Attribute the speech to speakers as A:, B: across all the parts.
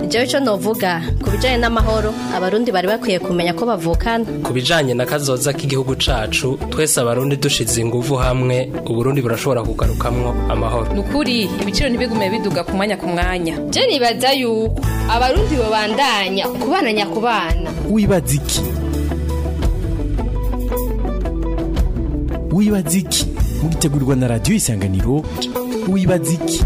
A: jewe ico novuga ku bijanye n'amahoro abarundi bari bakwiye kumenya ko bavukana
B: ku bijanye na kazoza k'igihugu cacu twese abarundi dushize inguvu hamwe uburundi burashobora kugarukamwo amahoro
C: nukuri ibiciro ntibigume biduga ku mwanya ku mwanya
D: je nibaza yuko abarundi bobandanya kubana nyakubana
E: wibaza iki wibaza iki mugitegurirwa na radiyo isanganiro wibaza iki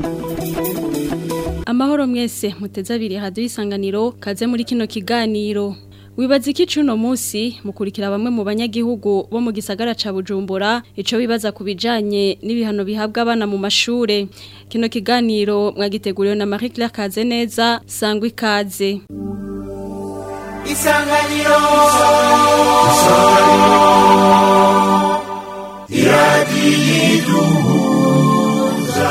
F: amahoro mwese muteze abiri hadiyo isanganiro kaze muri kino kiganiro wibaza iki cuno munsi mukurikira bamwe mu banyagihugu bo mu gisagara ca Bujumbura ico bibaza ku bijanye n'ibihano bihabwa abana mu mashure kino kiganiro mwagiteguriwe na Marie Claire Kazeneza sangwa ikaze
G: Isanganiro Isanganiro Iradiyiduhuza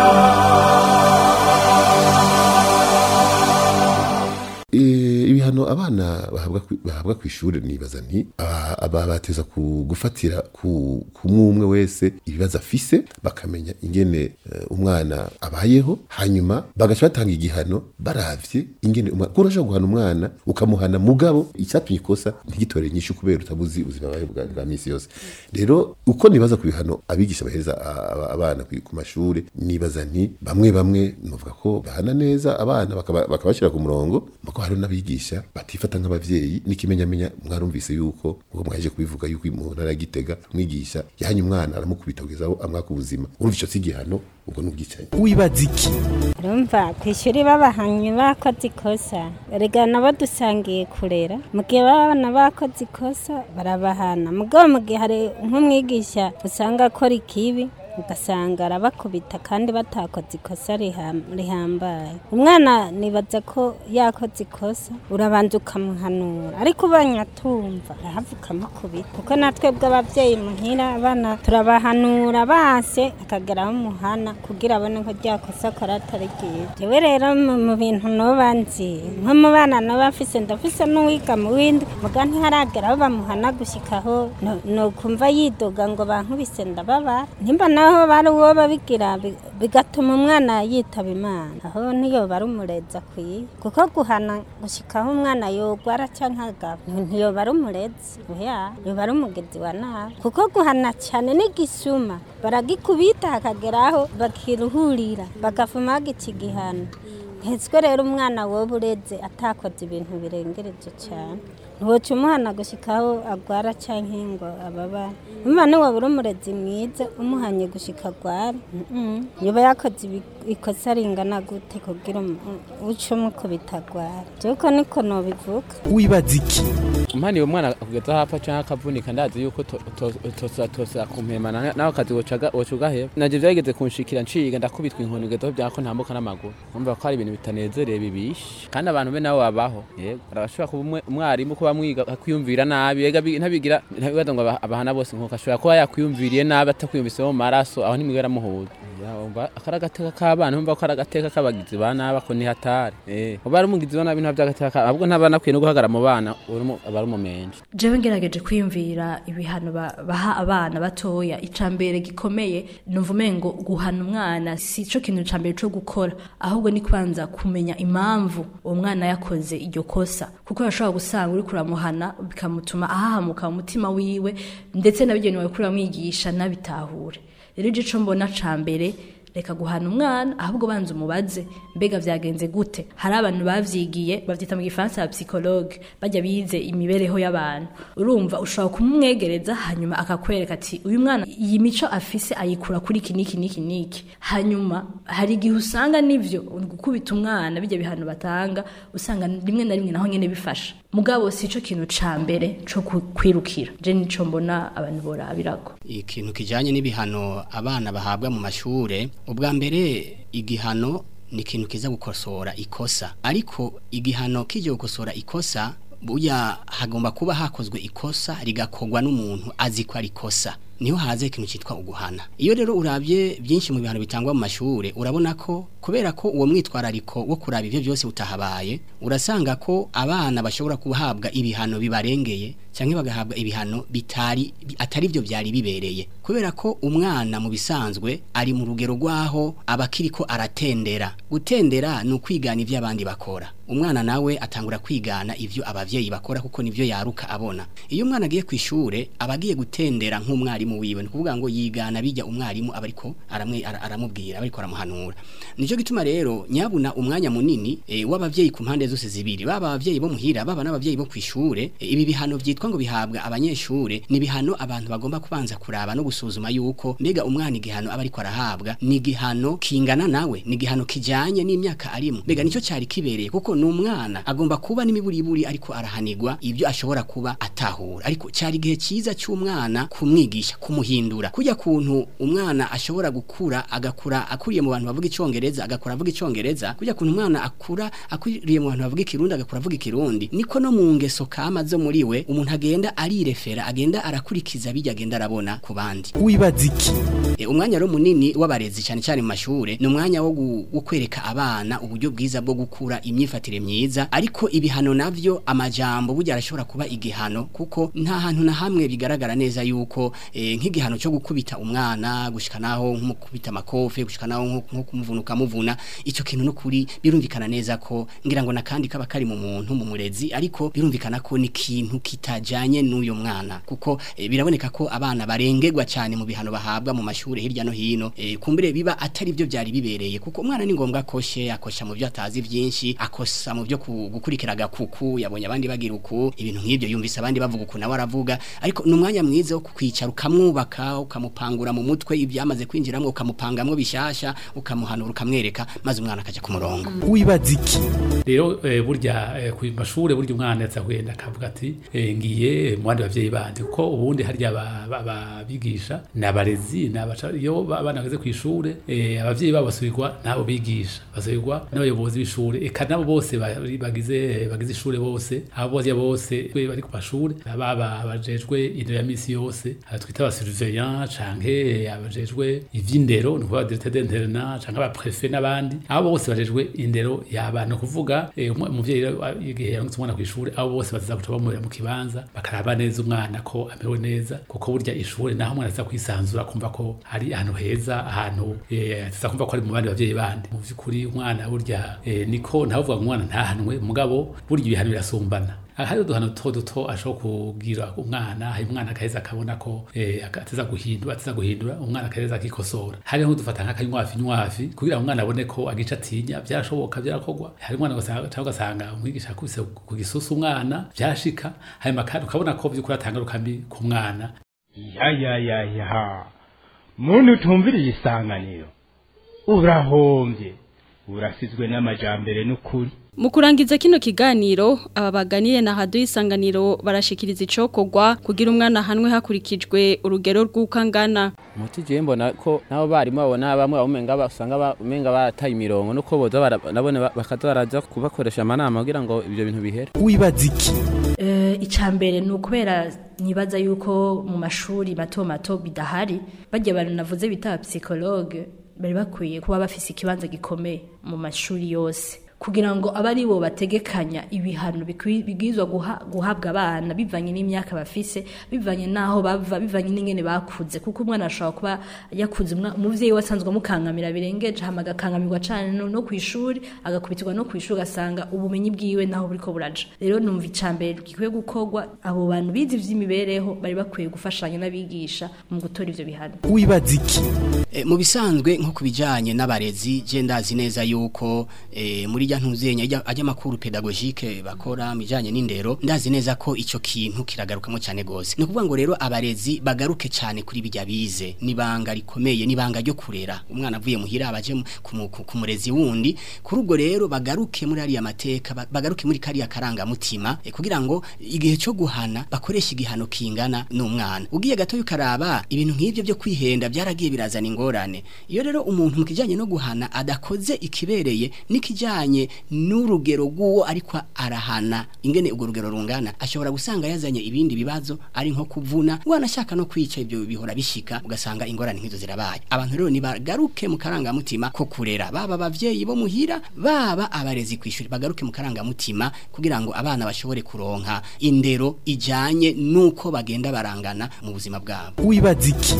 H: ibihano abana bahabwa ku ishuri nibaza nti aba bateza gufatira ku umwe wese ibibazo afise bakamenya ingene umwana abayeho hanyuma bagaca batanga igihano baravye ingene umwana kuko urashobora guhana umwana ukamuhana mugabo icyatumye ikosa ntigitore nyinshi kubera utabuzi ubuzima bwawe bwa misi yose rero uko nibaza ku bihano abigisha bahereza abana ku mashuri nibaza nti bamwe bamwe novuga ko bahana neza abana bakabashyira ku murongo kuko hari n'abigisha batifata nk'abavyeyi n'ikimenyamenya mwarumvise yuko uko mwaje kubivuga yuko mu ntara ya Gitega mwigisha yahanye umwana aramukubita kugeza aho amwaka ubuzima urumva ico sigihano ubwo n'ubwicaye
E: wibaza iki
I: urumva ku ishuri babahanye bakoze ikosa erega nabo dusangiye kurera mu gihe babana bakoze ikosa barabahana mugabo mu gihe hari nk'umwigisha usanga akora ikibi ugasanga arabakubita kandi batakoze ikosa rihambaye umwana nibaza ko yakoze ikosa urabanza ukamuhanura ariko ubonye atumva arahava ukamukubita kuko natwe bw'ababyeyi muhira abana turabahanura base akageraho umuhana kugira abone ko rya kosa akora atari ryiza jewe rero mu bintu noba nzi nko mu bana noba mfise ndafise n'uwiga mu windi muga ntiharagera aho bamuhana gushyikaho nokumva yidoga ngo bankubise ndababara nimba naho bari uwo babigira bigatuma umwana yitaba imana aho niyo bari umurezi akwiye kuko guhana gushyikaho umwana yogwara cyangwa agaba ntiyoba ari umurezi yoba ari umugezi wa nabi kuko guhana cyane n'igisuma baragikubita hakageraho bakiruhurira bagafuma bagica igihano ntitswe rero umwana woba ureze atakoze ibintu birengereje cyane ntiwoca umuhana gushyikaho agwara cyangwa ngo ababara umwana waba umurezi mwiza umuhanye gushyika agwara niba yakoze ikosa ringana gute kugira uce umukubita agwara byuko niko nobivuga
E: wibaza iki
J: umwana uwo mwana kugeza hapfa cyangwa akavunika ndazi yuko tosa kumpemana nawe akazi woca ugaheba nabyo byageze kunshikira nshiga ndakubitwa inkoni ugezeho byako ntambuka n'amaguru urumva ko ari ibintu bitanezereye bibishe kandi abantu be nabo babaho yego barashobora kuba umwarimu kuba mwiga akwiyumvira nabi yega ntabigira ntabibaza ngo abahana bose nkuko ashobora kuba yakwiyumviriye nabi atakwiyumviseho mu maraso aho nimwigera muhuza akari agateka k'abana umva ko ari agateka k'abagizi ba nabi ako ni hatari uba ari umugizi wa nabi nta by'agateka ahubwo ntabana akwiye no guhagarara mu bana aba ari umumenje
K: jewe ngerageje kwiyumvira ibihano baha abana batoya icambere gikomeye numva umengo guhana umwana si cyo kintu cambere cyo gukora ahubwo ni kwanza kumenya impamvu uwo mwana yakoze iryo kosa kuko yashobora gusanga uri kuramuhana bikamutuma ahahamuka umutima wiwe ndetse nabigenewe kuramwigisha nabitahure rero igico mbona ca mbere reka guhana umwana ahubwo banza umubaze mbega vyagenze gute hari abantu bavyigiye bavyita mu gifaransa ya psychologue bajya bize imibereho y'abantu urumva ushobora kumumwegereza hanyuma akakwereka ati uyu mwana iyi mico afise ayikura kuri iki niki niki niki hanyuma hari igihe usanga nivyo gukubita umwana bijya bihano batanga usanga rimwe na rimwe naho nyene bifasha mugabo si cyo kintu ca mbere co kwirukira je nico mbona abantu borabirako
L: ikintu kijanye n'ibihano abana bahabwa mu mashure ubwa mbere igihano ni ikintu kiza gukosora ikosa ariko igihano kijye gukosora ikosa buya hagomba kuba hakozwe ikosa rigakorwa n'umuntu azi ko ari ikosa niho haze ikintu cyitwa uguhana iyo rero urabye byinshi mu bihano bitangwa mu mashure urabona ko kubera ko uwo mwitwarariko wo kuraba ivyo byose utahabaye urasanga ko abana bashobora kuhabwa ibihano bibarengeye cyangwa bagahabwa ibihano bitari atari byo byari bibereye kubera ko umwana mu bisanzwe ari mu rugero rwaho abakiri ko aratendera gutendera ni ukwigana ivyo abandi bakora umwana nawe atangura kwigana ivyo abavyeyi bakora kuko nivyo yaruka abona iyo umwana agiye ku ishure aba agiye gutendera nk'umwarimu wiwe ni kuvuga ngo yigana bijya umwarimu aba ariko aramwe ara- aramubwira aba ariko aramuhanura nico gituma rero nyabuna umwanya munini e, w'abavyeyi ku mpande zose zibiri baba abavyeyi bo muhira baba n'abavyeyi bo kwishure e, ibi bihano vyitwa ngo bihabwa abanyeshure ni bihano abantu bagomba kubanza kuraba no gusuzuma yuko mbega umwana igihano aba ariko arahabwa ni igihano kingana nawe ni igihano kijanye n'imyaka arimo mbega nico cyari kibereye kuko ni umwana agomba kuba n'imiburiburi ariko arahanirwa ibyo ashobora kuba atahura ariko cyari igihe cyiza cy'umwana kumwigisha kumuhindura kujya kuntu umwana ashobora gukura agakura akuriye mu bantu bavuga icyongereza agakura avuga icyongereza kujya kuntu umwana akura akuriye mu bantu bavuga ikirundi agakura avuga ikirundi niko no mu ngeso kama zo muri we umuntu agenda arirefera agenda arakurikiza bijya agenda arabona ku bandi
E: wibaza iki
L: E, umwanya rero munini w'abarezi cyane cyane mu mashure ni umwanya wo gu- wo kwereka abana uburyo bwiza bwo gukura imyifatire myiza ariko ibihano navyo amajambo burya arashobora kuba igihano kuko nta hantu na hamwe bigaragara neza yuko e, nk'igihano cyo gukubita umwana gushika naho nk'umukubita amakofe gushika naho nko nko kumuvunuka muvuna ico kintu no kuri birumvikana neza ko ngira ngo nakandi kaba kari mu muntu mu murezi ariko birumvikana ko ni kintu kitajanye n'uyo mwana kuko e, biraboneka ko abana barengegwa cyane mu bihano bahabwa mu mashure hirya no hino e, kumbere biba atari byo byari bibereye kuko umwana ni ngombwa akoshe akosha mu byo atazi byinshi akosa mu byo ku- gukurikira agakuku yabonye abandi bagira uku ibintu nk'ibyo yumvise abandi bavuga uku nawe aravuga ariko ni umwanya mwiza wo kwicara ukamwubaka ukamupangura mu mutwe ibyamaze kwinjiramo ukamupangamwo bishasha ukamuhanura ukamwereka maze umwana akajya ku murongo
E: wibaza iki
G: rero eh, burya eh, ku mashure burya umwana yaza kugenda akavuga ati eh, ngiye mu bandi bavyeyi bandi kuko ubundi harya aba- aba- ababigisha ni abarezi ni abaca iyo ba- abana bageze ku ishure eh, abavyeyi babo basubirwa n'abo bigisha basubirwa n'abayobozi b'ishure eka nabo bose ba- bagize bagize ishure bose abo bose bose we bari ku mashure baba abajejwe indero ya misi yose aba twita aba surveillant canke abajejwe ivy'indero ni ukuvuga directeur d'internat canke aba préfet n'abandi abo bose bajejwe indero y'abana ni ukuvuga eh, umwe- umuvyeyi rero, a- igihe yarungitse umwana kw'ishure abo bose bazaza guca bamurira mu kibanza bakaraba neza umwana ko amerewe neza kuko burya ishure naho umwana aza kwisanzura kumva ko ari ahantu heza ahantu eh, ataza kumva ko ari mu bandi bavyeyi bandi mu vy'ukuri umwana burya eh, niko ntavuga ngo umwana ntahanwe mugabo burya ibihano birasumbana hari uduhano duto duto ashobora kugira umwana hari umwana akaheza akabona ko eh, ateza guhindura ateza guhindura umwana akaheza akikosora hari nk'udufata nk'akanywafi nywafi kugira ngo umwana abone ko agica atinya byarashoboka byarakorwa hari umwana ugasanga cyangwa ugasanga umwigisha akubise ku gisusu umwana byashika hanyuma kandi ukabona ko by'ukuri atanga rukambi ku mwana
M: ya ya ya ya muntu utumviriye isanganiro urahombye urasizwe n'amajambere n'ukuri
F: Mu kurangiza kino kiganiro aba baganire na hadu isanganiro barashikiriza icokogwa kugira umwana hanwe hakurikijwe urugero rw'ukangana
J: umuti je mbona ko nabo barimu babona bamwe bamenga basanga bamenga barataye imirongo nuko boza bara- nabone ba- bakaza baraza kubakoresha amanama kugira ngo ibyo bintu bihere
E: wibaza iki
K: Eh, icambere ni ukubera nibaza yuko mu mashuri mato mato bidahari bajya abantu navuze bita psychologue bari bakwiye kuba bafise ikibanza gikomeye mu mashuri yose kugira ngo abe ari bo bategekanya ibihano bikwi- bibwirizwa guha- guhabwa abana bivanye n'imyaka bafise bivanye n'aho bava bivanye n'ingene bakuze kuko umwana ashobora kuba yakuze umwa- umuvyeyi we asanzwe amukangamira birengeje hama agakangamirwa cane no, no kw'ishuri agakubitirwa no kw'ishuri ugasanga ubumenyi bwiwe naho buriko buraja rero numva icambere gikwiye gukorwa abo bantu bize ivy'imibereho bari bakwiye gufashanya n'abigisha mu gutora ivyo bihano
E: wibaza iki
L: E, mu bisanzwe nko kubijanye n'abarezi je ndazi neza yuko e, muri rya ntuzenya ajya ajya makuru pedagogique bakora mijanye n'indero ndazi neza ko ico kintu kiragarukamo cyane gose no kuvuga ngo rero abarezi bagaruke cyane kuri bijya bize nibanga rikomeye nibanga ryo kurera umwana avuye muhira abaje mu- ku mu- ku ku murezi wundi kuri ubwo rero bagaruke muri ariya mateka ba- bagaruke muri kariya karangamutima e, kugira ngo igihe cyo guhana bakoresha igihano kingana n'umwana ugiye gato ukaraba ibintu nk'ibyo byo kwihenda byaragiye birazana ingorane iyo rero umuntu mu kijanye no guhana adakoze ikibereye n'ikijanye bivanye n'urugero rw'uwo ariko arahana ingene urwo rugero rungana ashobora gusanga yazanye ibindi bibazo ari nko kuvuna wanashaka no kwica ibyo bihora bishika ugasanga ingorane nk'izo zirabaye abantu rero nibagaruke mu karangamutima ko kurera baba abavyeyi bo muhira baba abarezi kwishuri bagaruke mu karangamutima kugira ngo abana bashobore kuronka indero ijanye nuko bagenda barangana mu buzima bwabo
E: wibaza iki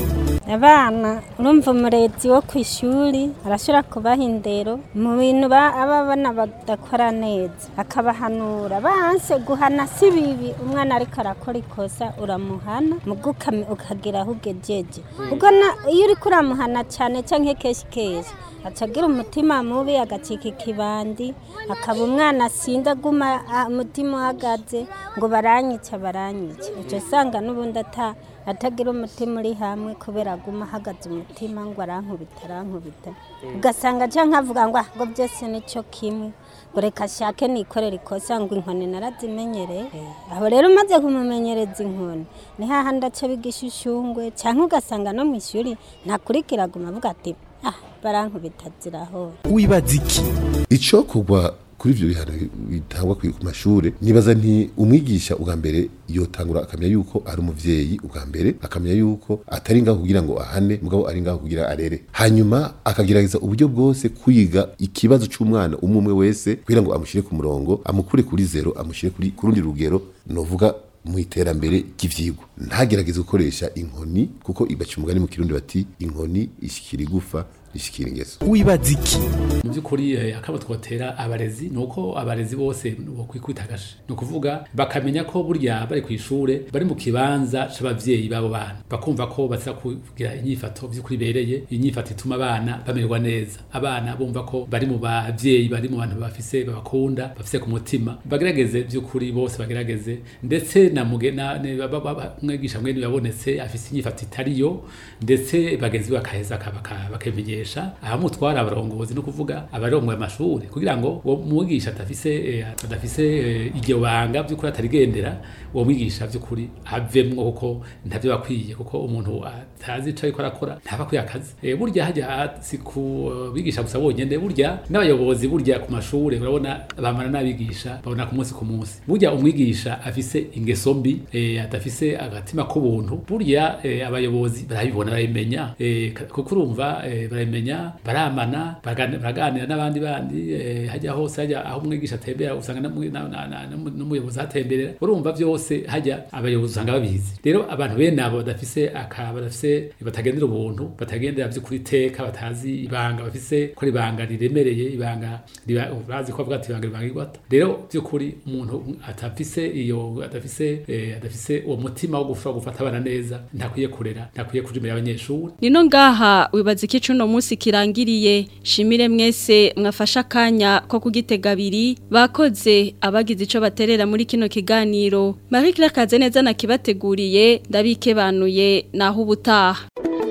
I: abana urumva umurezi wo ku ishuri arashobora kubaha indero mu bintu ba- aba bana badakora neza akabahanura banse guhana si bibi umwana ariko arakora ikosa uramuhana mugo ukami- ukagira aho ugejeje ubwo na- iyo uriko uramuhana cyane cyangwa kenshi kenshi acagira umutima mubi agacika ikibandi akaba umwana asinda aguma ah, umutima uhagaze ngo baranyica baranyica icyo usanga n'ubundi ata atagira umutima uri hamwe kubera aguma ahagaze umutima ngo arankubita arankubita ugasanga cyangwa nkavuga ngo ah, ngo byose nicyo kimwe ngo reka ashake nikorera ikosa ngo inkoni narazimenyereye aho rero umaze kumumenyereza inkoni ni hahandi aca bigisha ushungwe cyangwa ugasanga no mu ishuri ntakurikira aguma avuga ati ah barankubita zirahora
E: wibaza iki
H: icyo kugwa kuri ibyo bihano bitangwa ku mashuri nibaza nti umwigisha ubwa mbere yotangura akamenya yuko ari umuvyeyi ubwa mbere akamenya yuko atari ngaho kugira ngo ahane mugabo ari ngaho kugira arere hanyuma akagerageza uburyo bwose kwiga ikibazo c'umwana umwe umwe wese kugira ngo amushyire ku murongo amukure kuri zero amushyire kuri ku rundi rugero novuga mu iterambere ry'ivyigwa ntagerageze gukoresha inkoni kuko ibaca umugani mu kirundi bati inkoni ishikira igufa ishikira ingeso
E: wibaza iki
G: mu by'ukuri eh, akabo twotera abarezi ni uko abarezi bose bokwikwitakashe ni ukuvuga bakamenya ko burya bari ku ishure bari mu kibanza c'abavyeyi babo bana bakumva ko baza kugira inyifato by'ukuri bereye inyifato ituma abana bamererwa neza abana bumva ko bari mu bavyeyi bari mu bantu bafise babakunda bafise ku mutima bagerageze by'ukuri bose bagerageze ndetse na mugena ne- ba- ba- ba- umwigisha mwene yabonetse afise inyifato itariyo ndetse bagenzi be bakaheza aka- baka- bakemenyesha ahamutwara abarongozi no kuvuga abarongoye amashuri kugira ngo uwo mwigisha adafise eh, adafise eh, iryo banga by'ukuri atarigendera uwo mwigisha by'ukuri avemwo kuko ntavyo bakwiye kuko umuntu atazi ico ariko arakora ntaba akwiye akazi Eh, burya hajya si ku eh, bigisha gusa bonyene burya n'abayobozi burya ku mashure urabona bamara n'abigisha babona ku munsi ku munsi burya umwigisha afise ingeso mbi eh, adafise agatima k'ubuntu burya eh, abayobozi barabibona barabimenya eh, ka- kuko urumva eh, barabimenya baramana baragani- baraganira n'abandi bandi eh, hajya hose hajya aho umwigisha atembera usanga n'umwe- na- na- na- n'umu- n'umuyobozi ahatemberera urumva byose hajya abayobozi usanga babizi rero abantu bene abo badafise aka badafise batagendera ubuntu batagendera by'ukuri iteka batazi ibanga bafise ko ari ibanga riremereye ibanga riba- bazi ko bavuga ati ibanga ribanga igwata rero by'ukuri umuntu atafise iyo adafise eh, adafise uwo mutima wo gushobora gufata abana neza ntakwiye kurera ntakwiye kuja imbere y'abanyeshuri
F: Nino ngaha wibaza iki cuno munsi kirangiriye shimire mwese mwafasha akanya ko kugitega abiri bakoze abagize ico baterera muri kino kiganiro Marie Claire Kazeneza nakibateguriye ndabikebanuye naho ubutaha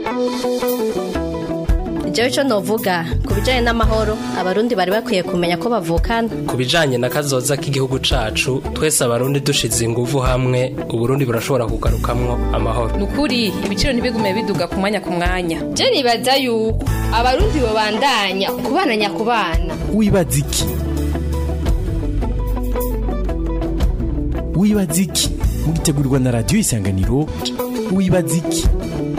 A: Jewe ico novuga ku bijanye n'amahoro abarundi bari bakwiye kumenya ko bavukana
B: ku bijanye na kazoza k'igihugu cacu twese abarundi dushize inguvu hamwe uburundi burashobora kugarukamwo amahoro
C: nukuri ibiciro ntibigume biduga ku mwanya ku mwanya
D: je nibaza yuko abarundi bobandanya kubana nyakubana
E: wibaza iki wibaza iki mugitegurirwa na radiyo isanganiro wibaza iki